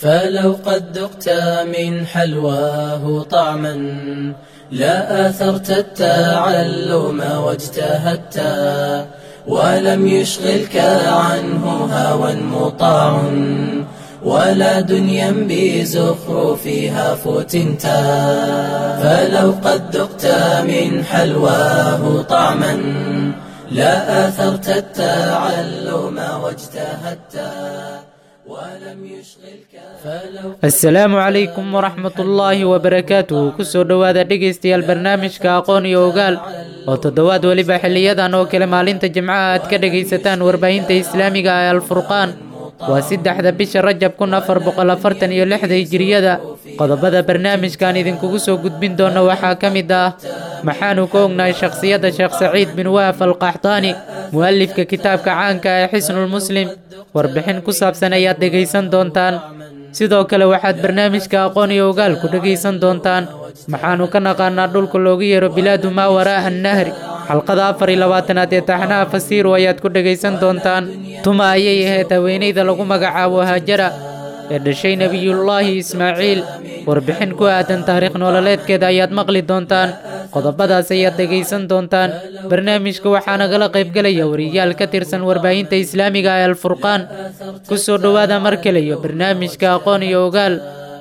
فلو قد ذقت من حلواه طعما لا آثرت التعلم واجتهدت ولم يشغلك عنه هوى مطاع ولا دنيا بزخرفها فتنت فلو قد ذقت من حلواه طعما لا آثرت التعلم واجتهدت ولم يشغلك فلو asalaamu calaykum waraxmat ullaahi wabarakaatuhu kusoo dhowaada dhegaystayaal barnaamijka aqoon iyo ogaal oo toddobaad weliba xiliyadan oo kale maalinta jimcaha aad ka dhegaysataan warbaahinta islaamiga ee alfurqaan waa saddexda bisha rajab kun afar boqol afartan iyo lixda hijiriyada qodobada barnaamijkan idinkugu soo gudbin doona waxaa ka mid ah maxaanu ka ognahay shakhsiyadda sheekh saciid bin waaf alqaxdaani mu'alifka kitaabka caanka ee xisnulmuslim warbixin ku saabsan ayaad dhegaysan doontaan sidoo kale waxaad barnaamijka aqoon iyo ogaal ku dhegaysan doontaan maxaanu ka naqaanaa dhulka loogu yeero bilaadu maa waraa'a annahri xalqada afar iyo labaatanaad ee taxnaha fasiiru ayaad ku dhegaysan doontaan tuma ayay ahayd haweenayda lagu magacaabo haajara ee dhashay nebiyullaahi ismaaciil warbixin ku aadan taariikh nololeedkeeda ayaad maqli doontaan qodobadaas ayaad dhegaysan doontaan barnaamijka waxaa nagala qaybgelaya wariyaal ka tirsan warbaahinta islaamiga ee alfurqaan ku soo dhowaada mar kale iyo barnaamijka aqoon iyo ogaal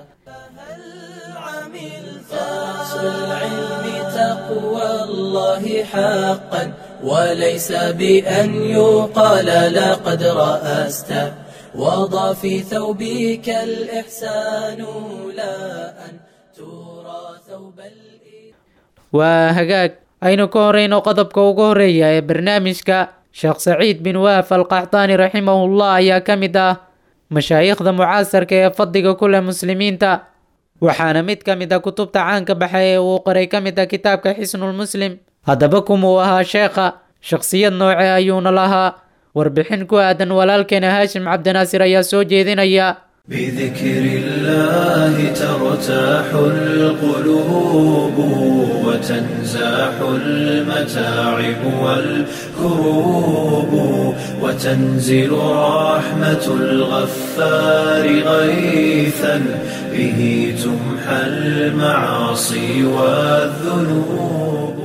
أصل العلم تقوى الله حقا وليس بأن يقال لقد رأست وضع في ثوبك الإحسان لا أن ترى ثوب الإيمان waa hagaag aynu ka horeyno qodobka ugu horeeya ee barnaamijka sheekh saciid bin waaf alqaxdaani raximahullah ayaa ka mid ah mashaayikhda mucaasarka ee fadliga ku leh muslimiinta waxaana mid ka mid a kutubta caanka baxay ee uu qoray ka mid a kitaabka xisnulmuslim haddaba kumuu ahaa sheekha shakhsiyad nooce ayuuna lahaa warbixin ku aadan walaalkeena haashim cabdinaasir ayaa soo jeedinaya بذكر الله ترتاح القلوب وتنزاح المتاعب والكروب وتنزل رحمة الغفار غيثا به تمحى المعاصي والذنوب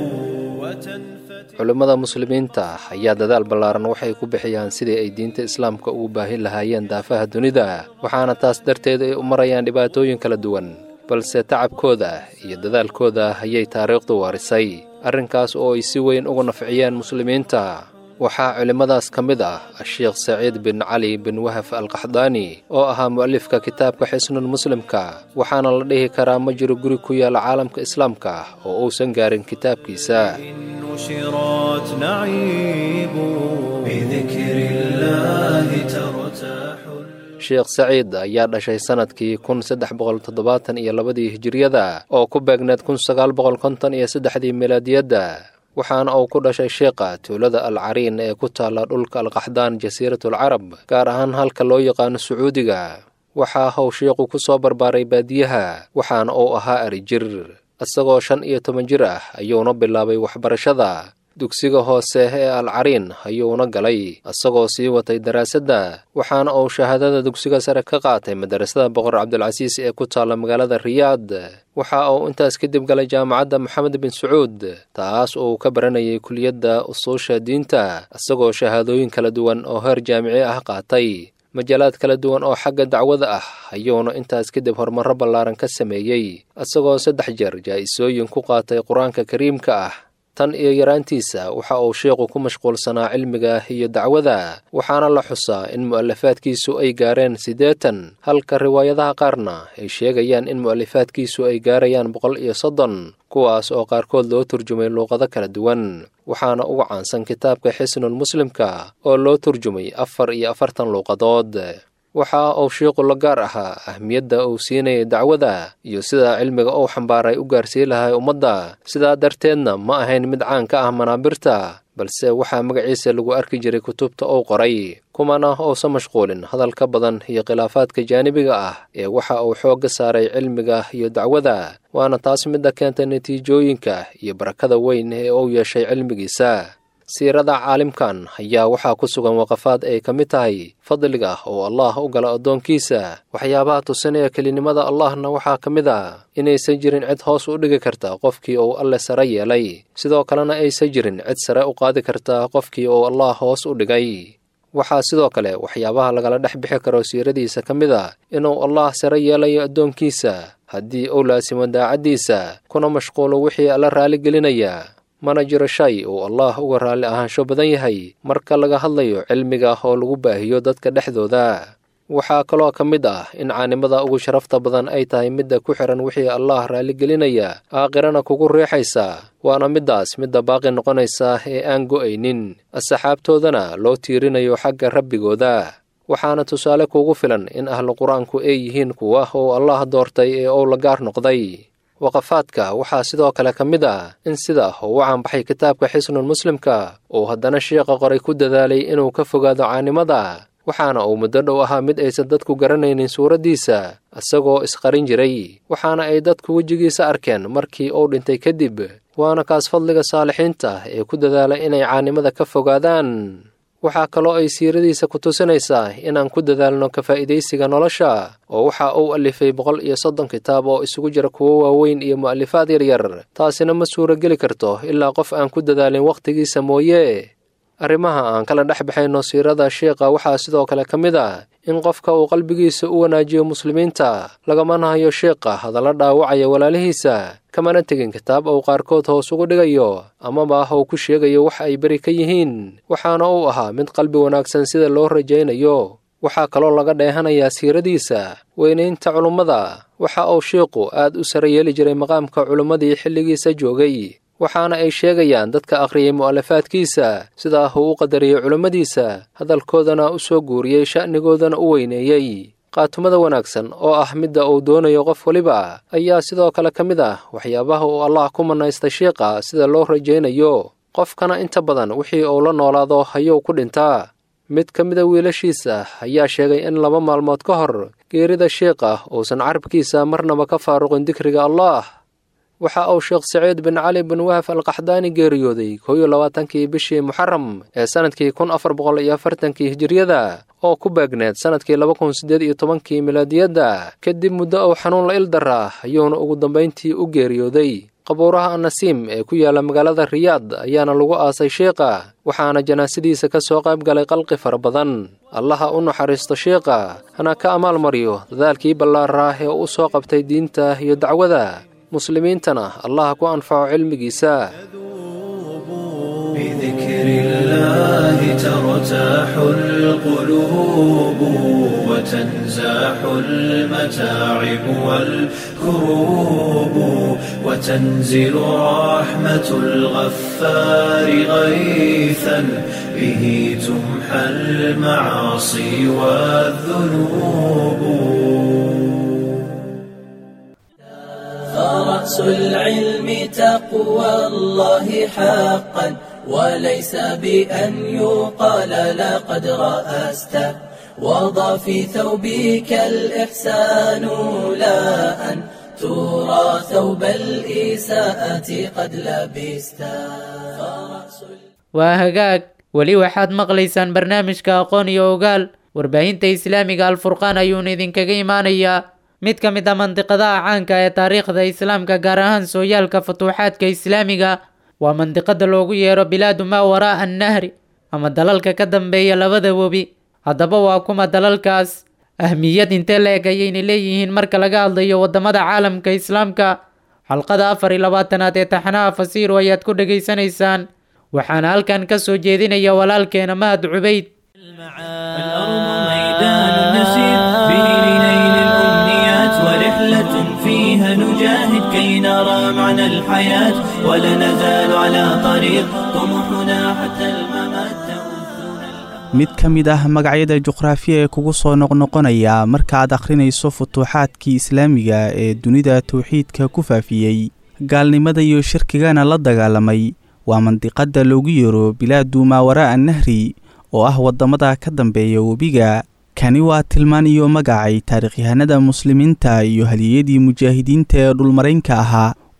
وتنفتح culimmada muslimiinta ah ayaa dadaal ballaaran waxay ku bixiyaan sidii ay diinta islaamka ugu baahin lahaayeen daafaha dunida waxaana taas darteed ay u marayaan dhibaatooyin kala duwan balse tacabkooda iyo dadaalkooda ayay taariikhdu warisay arrinkaas oo ay si weyn uga nafciyeen muslimiinta waxaa culimmadaas ka mid ah asheekh saciid bin cali bin wahaf alqaxdaani oo ahaa mu'alifka kitaabka xisnul muslimka waxaana la dhihi karaa ma jiro guri ku yaala caalamka islaamka oo uusan gaarin kitaabkiisa نشرات نعيب بذكر الله ترتاح sheekh saciid ayaa dhashay sannadkii kun saddex boqol toddobaatan iyo labadii hijiriyada oo ku beegneed kun sagaal boqol konton iyo saddexdii milaadiyadda waxaana uu ku dhashay sheekha tuulada al cariin ee ku taalla dhulka alqaxdaan jasiiratul carab gaar ahaan halka loo yaqaano sacuudiga waxaa how sheekhu ku soo barbaaray baadiyaha waxaana uu ahaa arijir isagoo shan iyo toban jir ah ayuuna bilaabay waxbarashada dugsiga hoose ee al cariin ayuuna galay isagoo sii watay daraasadda waxaana uu shahaadada dugsiga sare ka qaatay madarasada boqor cabdilcasiis ee ku taalla magaalada riyaad waxa uu intaas kadib galay jaamacadda moxamed bin sacuud taas uu ka baranayay kuliyadda usuusha diinta isagoo shahaadooyin kala duwan oo heer jaamici ah qaatay majaalaad kala duwan oo xagga dacwada ah ayuuna intaas kadib horumarro ballaaran ka sameeyey isagoo saddex jeer jaa'isooyin ku qaatay qur-aanka kariimka ah tan iyo yaraantiisa waxa uu sheekhu ku mashquulsanaa cilmiga iyo dacwada waxaana la xusaa in mu'alafaadkiisu ay gaareen siddeetan halka riwaayadaha qaarna ay sheegayaan in mu'alifaadkiisu ay gaarayaan boqol iyo soddon kuwaas oo qaarkood loo turjumay luuqado kala duwan waxaana uga caansan kitaabka xisnul muslimka oo loo turjumay afar iyo afartan luuqadood waxa uu sheikhu la gaar ahaa ahmiyadda uu siinayay dacwada iyo sida cilmiga uu xambaaray u gaarsiin lahay ummadda sidaa darteedna ma ahayn mid caan ka ah manaabirta balse waxaa magaciisa lagu arki jiray kutubta uu qoray kumana uusan mashquulin hadal ka badan iyo khilaafaadka jaanibiga ah ee waxa uu xoogga saaray cilmiga iyo dacwada waana taas midda keentay natiijooyinka iyo barakada weyn ee uu yeeshay cilmigiisa siirada caalimkan ayaa waxaa ku sugan waqafaad ay ka mid tahay fadliga oo allah u gala addoonkiisa waxyaabaha tusinaya kelinimada allahna waxaa ka mid ah inaysan jirin cid hoos u dhigi karta qofkii uu alle sare yeelay sidoo kalena aysan jirin cid sare u qaadi karta qofkii uu allah hoos u dhigay waxaa sidoo kale waxyaabaha lagala dhex bixi karo siiradiisa ka mid a inuu allah sare yeelayo addoonkiisa haddii uu laasimo daacaddiisa kuna mashquulo wixii alla raaligelinaya mana jiro shay uu allah uga raalli ahaansho badan yahay marka laga hadlayo cilmiga oo lagu baahiyo dadka dhexdooda waxaa kaloo ka mid ah in caanimada ugu sharafta badan ay tahay midda ku xihan wixii allah raaligelinaya aakhirana kugu riixaysa waana middaas midda baaqi noqonaysa ee aan go'aynin asxaabtoodana loo tiirinayo xagga rabbigooda waxaana tusaale kugu filan in ahlu qur-aanku ay yihiin kuwa uu allah doortay ee uu la gaar noqday waqafaadka waxaa sidoo kale ka mid ah in sida uu u caanbaxay kitaabka xisnul muslimka uu haddana sheekha qoray ku dadaalay inuu ka fogaado caanimada waxaana uu muddo dhow ahaa mid aysan dadku garanaynin suuraddiisa isagoo isqarin jiray waxaana ay dadku wejigiisa arkeen markii uu dhintay kadib waana kaas fadliga saalixiinta ee ku dadaala inay caanimada ka fogaadaan waxaa kaloo ay siiradiisa ku tusinaysaa inaan ku dadaalno ka faa'iidaysiga nolosha oo waxa uu alifay boqol iyo soddon kitaab oo isugu jira kuwo waaweyn iyo mu'alifaad yaryar taasina ma suurageli karto ilaa qof aan ku dadaalin wakhtigiisa mooye arrimaha aan kala dhex baxayno siirada sheikha waxaa sidoo kale ka mid ah in qofka uu qalbigiisa u wanaajiyo muslimiinta lagamana hayo sheikha hadalla dhaawacaya walaalihiisa kamana tegin kitaab uu qaarkood hoos ugu dhigayo amaba ah uu ku sheegayo wax ay beri ka yihiin waxaana uu ahaa mid qalbi wanaagsan sida loo rajaynayo waxaa kaloo laga dheehanayaa siiradiisa weynaynta culummada waxa uu sheikhu aad u sare yeeli jiray maqaamka culummadii xilligiisa joogay waxaana ay sheegayaan dadka akhriyay mu'alafaadkiisa sidaa uu u qadariyey culummadiisa hadalkoodana u soo guuriyey sha'nigoodana u weyneeyey qaatumada wanaagsan oo ah midda uu doonayo qof weliba ayaa sidoo kale ka mid ah waxyaabaha uu allah ku mannaysta shiiqa sida loo rajaynayo qofkana inta badan wixii uu la noolaado ayuu ku dhintaa mid ka mida wiilashiisa ayaa sheegay in laba maalmood ka hor geerida shiiqa uusan carabkiisa marnaba ka faaruqin dikriga allah waxa uu sheekh saciid bin cali bin wahaf alqaxdaani geeriyooday koo iyo labaatankii bishii muxaram ee sannadkii kun afar boqol iyo afartankii hijiriyada oo ku beegneed sannadkii laba kun siddeed iyo tobankii milaadiyadda kadib muddo uu xanuun la ildaraa ayuuna ugu dambayntii u geeriyooday qabuuraha annasiim ee ku yaalla magaalada riyaad ayaana lagu aasay sheikha waxaana janaasadiisa ka soo qayb galay qalqi fara badan allaha u naxariisto sheikha hana ka amaal mariyo dadaalkii ballaaraa ee u soo qabtay diinta iyo dacwada muslimiintana allah ku anfaco cilmigiisa بذكر الله ترتاح القلوب وتنزاح المتاعب والكروب وتنزل رحمة الغفار غيثا به تمحى المعاصي والذنوب فرأس العلم تقوى الله حقا وليس بأن يقال لقد رأست وضع في ثوبك الإحسان لا أن ترى ثوب الإساءة قد لبست فرأس waa hagaag weli waxaad maqlaysaan barnaamijka aqoon iyo ogaal warbaahinta islaamiga alfurqaan ayuuna idinkaga imaanayaa mid ka mid a mandiqadaha caanka ee taariikhda islaamka gaar ahaan sooyaalka futuuxaadka islaamiga waa mandiqada loogu yeero bilaadu maa waraa'a annahri ama dalalka ka dambeeya labada webi haddaba waa kuma dalalkaas ahmiyad intee la-eg ayayna leeyihiin marka laga hadlayo wadamada caalamka islaamka xalqada afar iyo labaatanaad ee taxanaha fasiiru ayaad ku dhegaysanaysaan waxaana halkan ka soo jeedinaya walaalkeena mahad cubayd الأرض ميدان نسير به لنيل الأمنيات ورحلة فيها نجاهد كي نرى معنى الحياة ولا نزال على طريق طموحنا حتى الممات تؤذنا mid ka mid ah magacyada juqraafiya ee kugu soo noqnoqonaya markaaad akhrinayso futuuxaadkii islaamiga ee dunida towxiidka ku faafiyey gaalnimada iyo shirkigana la dagaalamay waa mandiqadda loogu yeero bilaadu maawaraa'a nahri oo ah waddamada ka dambeeya webiga kani waa tilmaan iyo magacay taariikhyahanada muslimiinta iyo haliyadii mujaahidiinta ee dhulmaraynka ahaa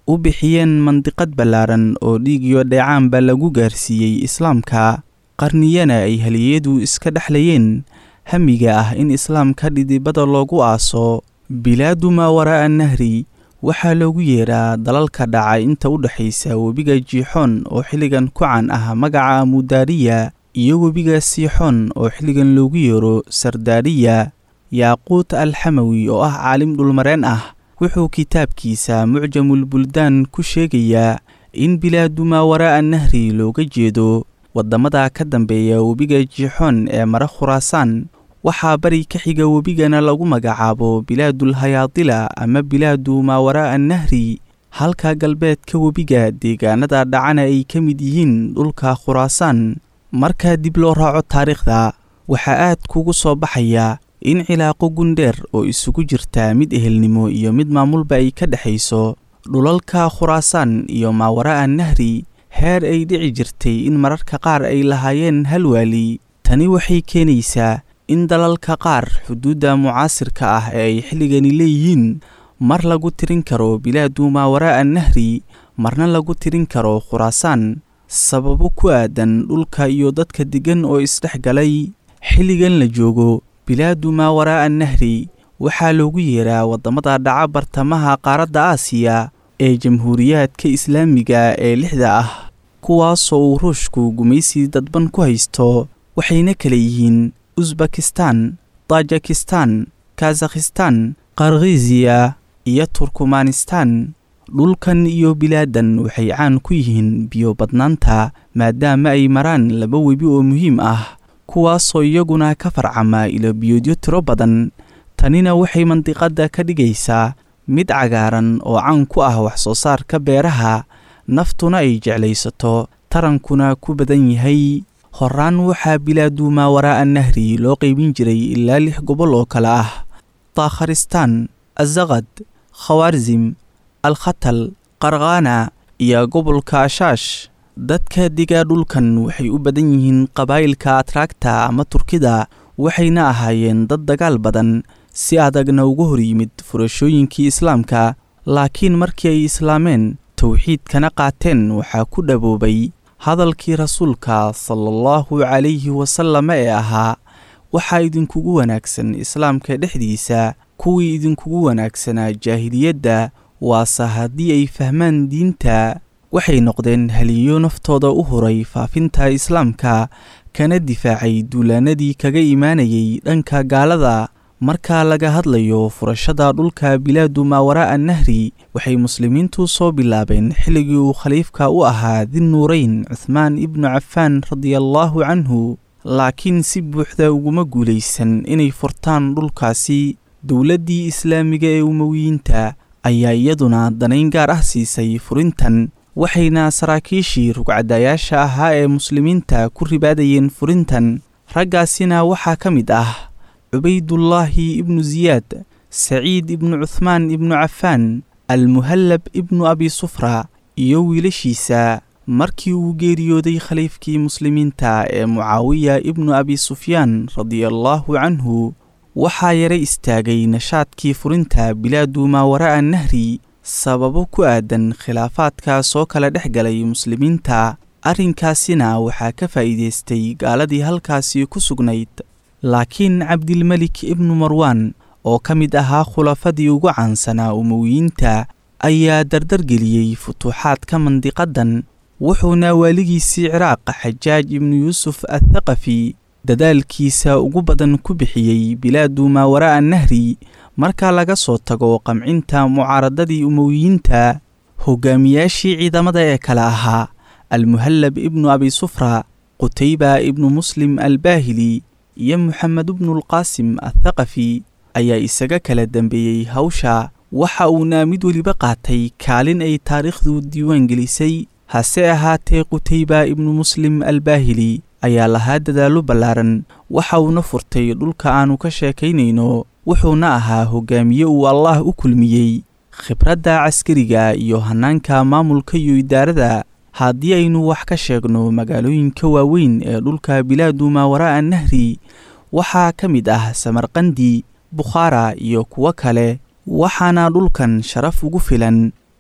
u bixiyeen mandiqad ballaaran oo dhiig iyo dheecaanba lagu gaarsiiyey islaamka qarniyana ay haliyadu iska dhexlayeen hamiga ah in islaamka dhidibada loogu aaso bilaadu maa waraa'a nahri waxaa loogu yeeraa dalalka dhaca inta u dhexaysa webiga jiixoon oo xilligan ku can ah magaca mudaariya iyo webiga siixoon oo xilligan loogu yeero sardaariya yaaquut alxamawi oo ah caalim dhulmareen ah wuxuu kitaabkiisa mucjamulbuldaan ku sheegayaa in bilaadu maa waraa'a nahri looga jeedo waddamada ka dambeeya webiga jiixoon ee mara khuraasaan waxaa bari ka xiga webigana lagu magacaabo bilaadul hayaadila ama bilaadu maa waraa'a nahri halka galbeedka webiga deegaanada dhacana ay ka mid yihiin dhulka khuraasaan marka dib loo raaco taariikhda waxaa aad kugu soo baxaya in cilaaqo gundheer oo isugu jirta mid ehelnimo iyo mid maamulba ay ka dhexayso dhulalka khuraasaan iyo maa waraa'a nahri heer ay dhici jirtay in mararka qaar ay lahaayeen hal waali tani waxay keenaysaa in dalalka qaar xuduudda mucaasirka ah ee ay xilligani leeyihiin mar lagu tirin karo bilaadu maa waraa'a nahri marna lagu tirin karo khuraasaan sababo ku aadan dhulka iyo dadka deggan oo isdhex galay xilligan la joogo bilaadu maa waraa'a nahri waxaa loogu yeeraa waddamada dhaca bartamaha qaaradda aasiya ee jamhuuriyaadka islaamiga ee lixda ah kuwaasoo uu ruushku gumaysi dadban ku haysto waxayna kala yihiin usbakistan tajikistan kazakhistan karkhiziya iyo turkumanistan dhulkan iyo bilaadan waxay caan ku yihiin biyo badnaanta maadaama ay maraan laba webi oo muhiim ah kuwaasoo iyaguna ka farcama ilo biyoodyo tiro badan tanina waxay mandiqadda ka dhigaysaa mid cagaaran oo caan ku ah wax soo saarka beeraha naftuna ay jeclaysato tarankuna ku badan yahay horaan waxaa bilaadu maa waraa'a nahri loo qaybin jiray ilaa lix gobol oo kale ah taakharistaan azaqad khawaarzim alkhatal qarkhaana iyo gobolka ashaash dadka digaa dhulkan waxay u badan yihiin qabaa'ilka atraagta ama turkida waxayna ahaayeen dad dagaal badan si adagna uga hor yimid furashooyinkii islaamka laakiin markii ay islaameen towxiidkana qaateen waxaa ku dhaboobay hadalkii rasuulka sala allahu calayhi wasalama ee ahaa waxaa idinkugu wanaagsan islaamka dhexdiisa kuwii idinkugu wanaagsanaa jaahiliyadda waase haddii ay fahmaan diinta waxay noqdeen haliyo naftooda u huray faafinta islaamka kana difaacay duulaanadii kaga imaanayay dhanka gaalada marka laga hadlayo furashada dhulka bilaadu maa waraa'a nahri waxay muslimiintu soo bilaabeen xilligii uu khaliifka u ahaa dinnuurayn cuhmaan ibnu cafaan radiallaahu canhu laakiin si buuxda uguma guulaysan inay furtaan dhulkaasi dowladdii islaamiga ee umowiyiinta ayaa iyaduna danayn gaar ah siisay furintan waxayna saraakiishii rugcadayaasha ahaa ee muslimiinta ku ribaadayeen furintan raggaasina waxaa ka mid ah cubaydullaahi ibnu siyaad saciid ibnu cuhmaan ibnu cafaan almuhallab ibnu abi sufra iyo wiilashiisa markii uu geeriyooday khaliifkii muslimiinta ee mucaawiya ibnu abi sufyaan radiallaahu canhu waxaa yara istaagay nashaadkii furinta bilaadu maa waraa'a nahri sababo ku aadan khilaafaadka soo kala dhex galay muslimiinta arrinkaasina waxaa ka faa'iidaystay gaaladii halkaasi ku sugnayd laakiin cabdilmelik ibnu marwaan oo ka mid ahaa khulafadii ugu caansanaa umowiyiinta ayaa dardargeliyey futuuxaadka mandiqadan wuxuuna waaligiisii ciraaq xajaaj ibnu yuusuf athaqafi dadaalkiisa ugu badan ku bixiyey bilaadu maa waraa'a nahri marka laga soo tago qamcinta mucaaradadii umowiyiinta hogaamiyaashii ciidamada ee kale ahaa almuhallab ibnu abi sufra qutayba ibnu muslim albaahili iyo moxamed ibnulqaasim athaqafi ayaa isaga kala dambeeyey hawsha waxa uuna mid weliba qaatay kaalin ay taariikhdu diiwaan gelisay hase ahaatee qutayba ibnu muslim albaahili ayaa lahaa dadaallo ballaaran waxa uuna furtay dhulka aannu ka sheekaynayno wuxuuna ahaa hogaamiye uu allaah u kulmiyey khibradda caskariga iyo hannaanka maamulka iyo idaarada haddii aynu wax ka sheegno magaalooyinka waaweyn ee dhulka bilaadu maa waraa'a nahri waxaa ka mid ah samarqandi bukhaara iyo kuwo kale waxaana dhulkan sharaf ugu filan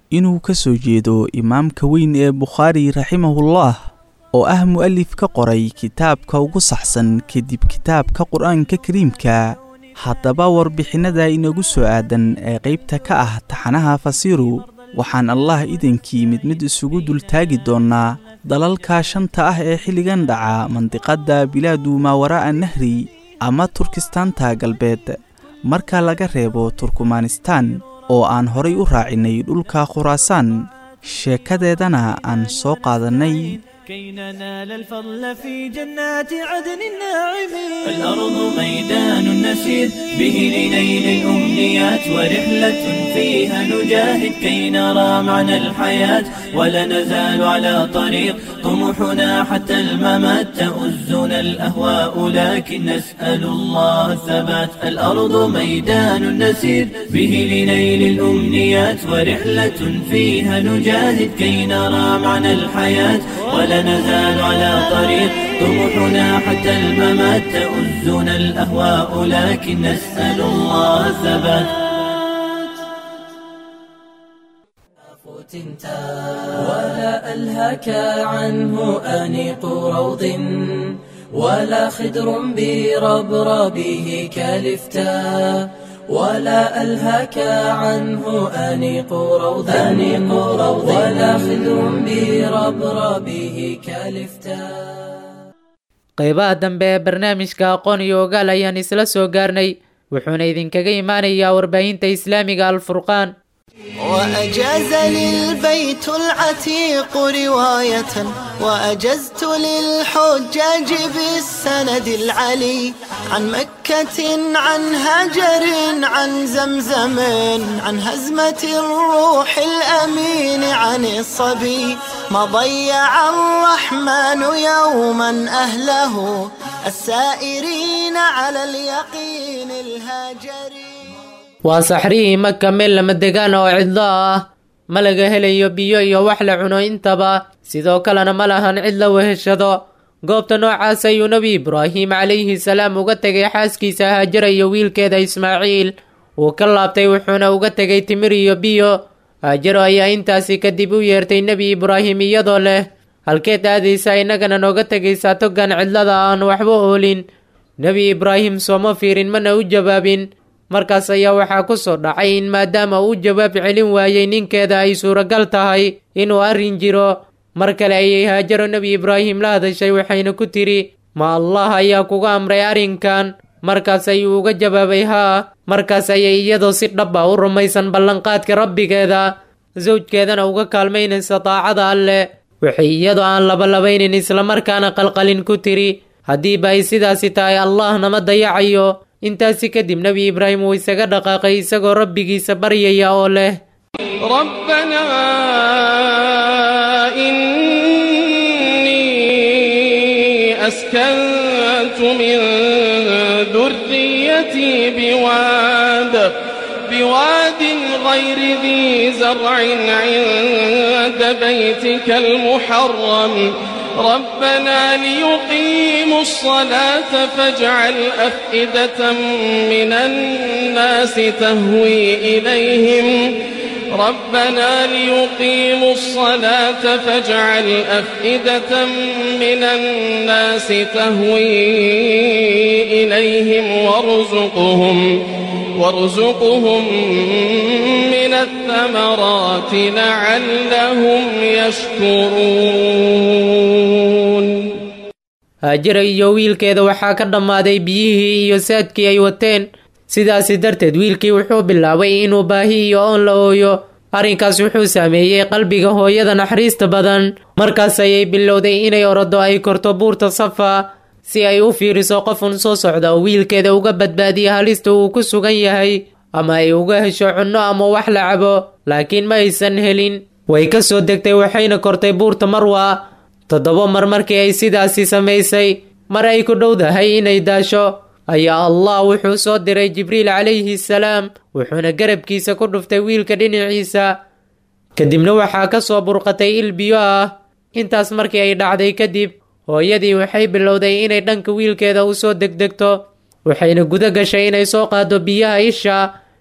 inuu ka soo jeedo imaamka weyn ee bukhaari raximahullah oo ah mu'alif ka qoray kitaabka ugu saxsan kadib kitaabka qur-aanka kariimka haddaba warbixinnada inagu soo aadan ee qaybta ka ah taxanaha fasiiru waxaan allah idankii mid mid isugu dultaagi doonnaa dalalka shanta ah ee xilligan dhaca mandiqadda bilaadu maawaraa'a nahri ama turkistaanta galbeed marka laga reebo turkumanistaan oo aan horay u raacinay dhulka khuraasaan sheekadeedana aan soo qaadannay كي ننال الفضل في جنات عدن الناعمين الأرض ميدان نسير به لنيل الأمنيات ورحلة فيها نجاهد كي نرى معنى الحياة ولا نزال على طريق طموحنا حتى الممات تؤزنا الأهواء لكن نسأل الله الثبات الأرض ميدان نسير به لنيل الأمنيات ورحلة فيها نجاهد كي نرى معنى الحياة ولا نزال على طريق طموحنا حتى الممات تؤزنا الأهواء لكن نسأل الله الثبات ولا ألهك عنه أنيق روض ولا خدر بربربه كالفتاء ولا ألهك عنه أنيق روض أنيق روض ولا خدر بربربه كالفتاء qaybaha dambe ee barnaamijka aqoon iyo ogaal ayaan isla soo gaarnay wuxuuna idinkaga imaanayaa warbaahinta islaamiga alfurqaan وأجاز للبيت العتيق رواية وأجزت للحجاج بالسند العلي عن مكة عن هجر عن زمزم عن هزمة الروح الأمين عن الصبي ما ضيع الرحمن يوما أهله السائرين على اليقين الهاجرين waa saxrihii maka meel lama degaan oo cidlo ah ma laga helayo biyo iyo wax la cuno intaba sidoo kalena ma lahan cid la weheshado goobta noocaas ayuu nebi ibraahim calayhi salaam uga tegay xaaskiisa haajara iyo wiilkeeda ismaaciil wuu ka laabtay wuxuuna uga tegay timir iyo biyo haajaro ayaa intaasi kadib u yeertay nebi ibraahim iyadoo leh halkeed aadaysaa innagana nooga tegaysaa togan cidlada aan waxba oolin nebi ibraahim sooma fiirin mana u jawaabin markaas ayaa waxaa ku soo dhacay in maadaama uu jawaab celin waayey ninkeeda ay suuragal tahay inuu arrin jiro mar kale ayay haajaro nebi ibraahim la hadashay waxayna ku tidhi ma allah ayaa kuga amray arrinkan markaas ayuu uga jawaabay haa markaas ayay iyadoo si dhab ah u rumaysan ballanqaadka rabbigeeda sawjkeedana uga kaalmaynaysa daacada alleh waxay iyadoo aan labalabaynin islamarkaana qalqalin ku tidhi haddiiba ay sidaasi tahay allah nama dayacayo intaasi kadib nebi ibraahim wuu isaga dhaqaaqay isagoo rabbigiisa baryaya oo leh ربنا إني أسكنت من ذريتي بواد بواد غير ذي زرع عند بيتك المحرم ربنا ليقيموا الصلاة فاجعل أفئدة من الناس تهوي إليهم ربنا ليقيموا الصلاة فاجعل أفئدة من الناس تهوي إليهم وارزقهم وارزقهم من الثمرات لعلهم يشكرون haajara iyo wiilkeeda waxaa ka dhammaaday biyihii iyo saadkii ay wateen sidaasi darteed wiilkii wuxuu bilaabay inuu baahi iyo oon la ooyo arrinkaas wuxuu saameeyey qalbiga hooyada naxariista badan markaas ayay bilowday inay orodo ay korto buurta safa si ay u fiiriso qofun soo socda oo wiilkeeda uga badbaadiya halista uu ku sugan yahay ama ay uga hesho cunno ama wax la cabo laakiin ma aysan helin way ka soo degtay waxayna kortay buurta marwa toddoba mar markii ay sidaasi samaysay mar ay ku dhowdahay inay daasho ayaa allah wuxuu soo diray jibriil calayhi salaam wuxuuna garabkiisa ku dhuftay wiilka dhinaciisa kadibna waxaa ka soo burqatay il biyo ah intaas markii ay dhacday kadib hooyadii waxay bilowday inay dhanka wiilkeeda u soo degdegto waxayna guda gashay inay soo qaado biyaha isha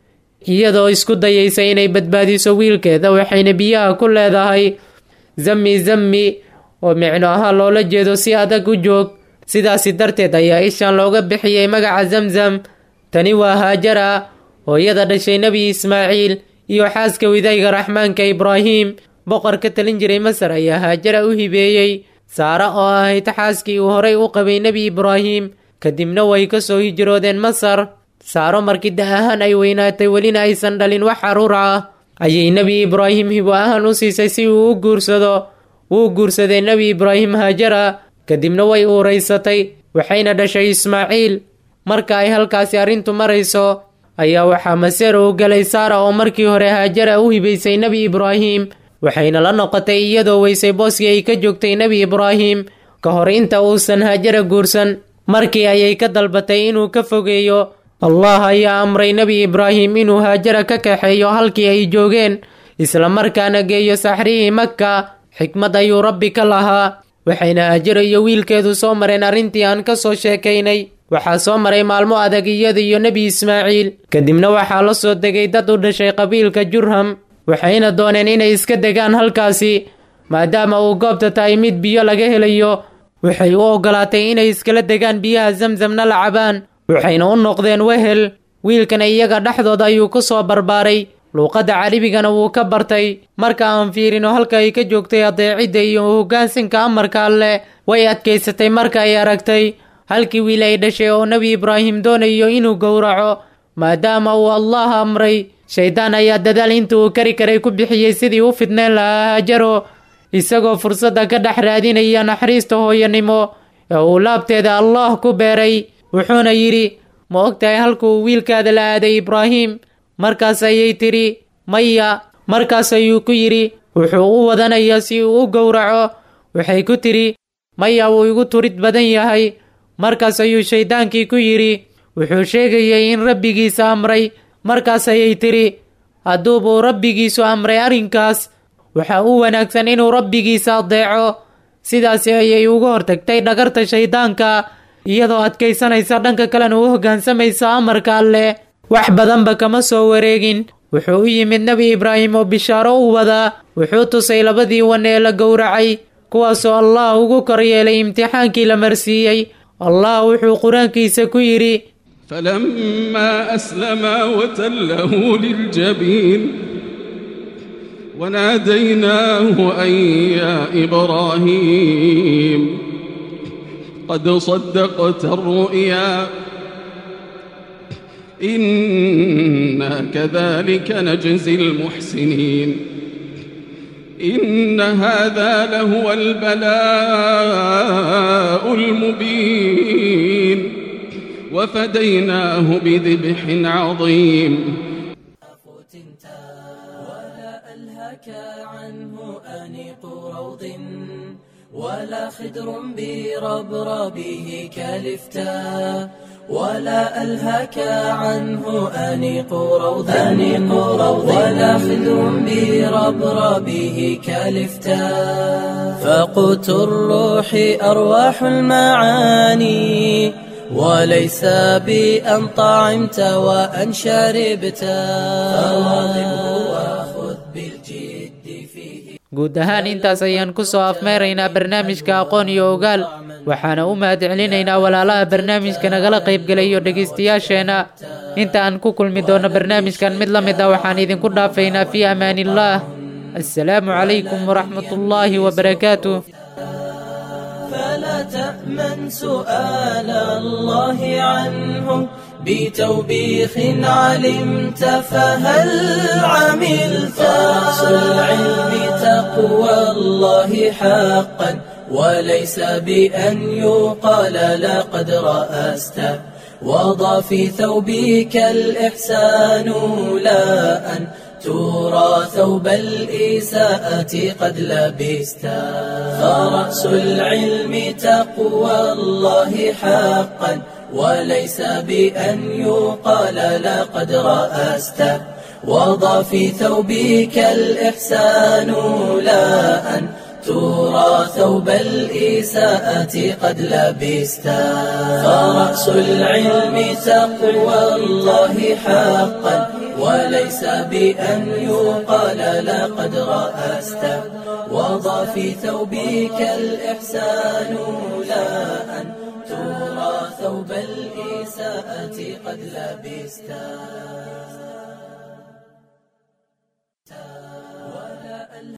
iyadoo isku dayaysa inay badbaadiso wiilkeeda waxayna biyaha ku leedahay zammi zammi oo micno ahaa loola jeedo si adag u joog sidaasi darteed ayaa ishan looga bixiyey magaca zamzam tani waa haajara hooyada dhashay nebi ismaaciil iyo xaaska widayga raxmaanka ibraahim boqor ka talin jiray masar ayaa haajara u hibeeyey saare oo ahayd xaaskii uu horay u qabay nebi ibraahim kadibna way ka soo hijroodeen masar saaro markii da ahaan ay weynaatay welina aysan dhalin wax caruur ah ayay nebi ibraahim hibo ahaan u siisay si uu u guursado wuu guursaday nebi ibraahim haajara kadibna way uuraysatay waxayna dhashay ismaaciil marka ay halkaasi arrintu marayso ayaa waxaa maseer uu galay saara oo markii hore haajara u hibaysay nebi ibraahim waxayna la noqotay iyadoo weysay booskii ay ka joogtay nebi ibraahim ka hor inta uusan haajara guursan markii ayay ka dalbatay inuu ka fogeeyo allah ayaa amray nebi ibraahim inuu haajara ka kaxeeyo halkii ay joogeen isla markaana geeyo saxrihii makka xikmad ayuu rabbi ka lahaa waxayna haajaro iyo wiilkeedu soo mareen arrintii aan ka soo sheekaynay waxaa soo maray maalmo adag iyada iyo nebi ismaaciil kadibna waxaa la soo degay dad u dhashay qabiilka jurham waxayna dooneen inay iska degaan halkaasi maadaama uu goobta tahay mid biyo laga helayo waxay u oggolaatay inay iskala degaan biyaha zamzamna la cabaan waxayna u noqdeen wehel wiilkana iyaga dhexdooda ayuu ku soo barbaaray luuqadda caribigana wuu ka bartay marka aan fiirino halka ay ka joogtay adeecidda iyo hoggaansanka amarka alleh way adkaysatay marka ay aragtay halkii wiil ay dhashay oo nebi ibraahim doonayo inuu gowraco maadaama uu allah amray shaydaan ayaa dadaal inta uu kari karay ku bixiyey sidii u fidneen lahaa haajaro isagoo fursadda ka dhex raadinaya naxariista hooyanimo ee uu laabteeda allah ku beeray wuxuuna yidhi ma ogtahay halkuu wiilkaada la aaday ibraahim markaas ayay tidhi maya markaas ayuu ku yidhi wuxuu u wadanayaa si uu u gowraco waxay ku tidhi maya wuu igu turid badan yahay markaas ayuu shayddaankii ku yidhi wuxuu sheegayay in rabbigiisa amray markaas ayay tidhi hadduubuu rabbigiisu amray arrinkaas waxaa u wanaagsan inuu rabbigiisa adeeco sidaasi ayay uga hortagtay dhagarta shayddaanka iyadoo adkaysanaysa dhanka kalena u hoggaansamaysa amarka alleh wax badanba kama soo wareegin wuxuu u yimid nebi ibraahim oo bishaaro u wadaa wuxuu tusay labadii wan ee la gowracay kuwaasoo allah ugu kor yeelay imtixaankii la marsiiyey allah wuxuu qur-aankiisa ku yidhi فلما أسلما وتله للجبين وناديناه أن يا إبراهيم قد صدقت الرؤيا إنا كذلك نجزي المحسنين إن هذا لهو البلاء المبين وفديناه بذبح عظيم ولا ألهك عنه أنيق روض ولا خدر بربربه كالفتاء ولا ألهك عنه أنيق روض أنيق روض ولا خدر بربربه كالفتاء فقوت الروح أرواح المعاني وليس بأن طعمت وأن شربت فواظبه وخذ بالجد فيه guud ahaan intaas ayaan ku soo afmeeraynaa barnaamijka aqoon iyo ogaal waxaana u mahadcelinaynaa walaalaha barnaamijka nagala qaybgelayo dhegaystayaasheenna inta aan ku kulmi doono barnaamijkan mid la mid ah waxaan idinku dhaafaynaa fii amaaniillaah assalaamu calaykum waraxmatullaahi wabarakaatuh فلا تأمن سؤال الله عنه بتوبيخ علمت فهل عملت رأس العلم تقوى الله حقا وليس بأن يقال لقد رأست وضع في ثوبك الإحسان لا أن ترى ثوب الإساءة قد لبست فرأس العلم تقوى الله حقا وليس بأن يقال لقد رأست وضع في ثوبك الإحسان لا أن ترى ثوب الإساءة قد لبست فرأس العلم تقوى الله حقا وليس بأن يقال لقد رأست وضع في ثوبك الإحسان لا أن ترى ثوب الإساءة قد لبستا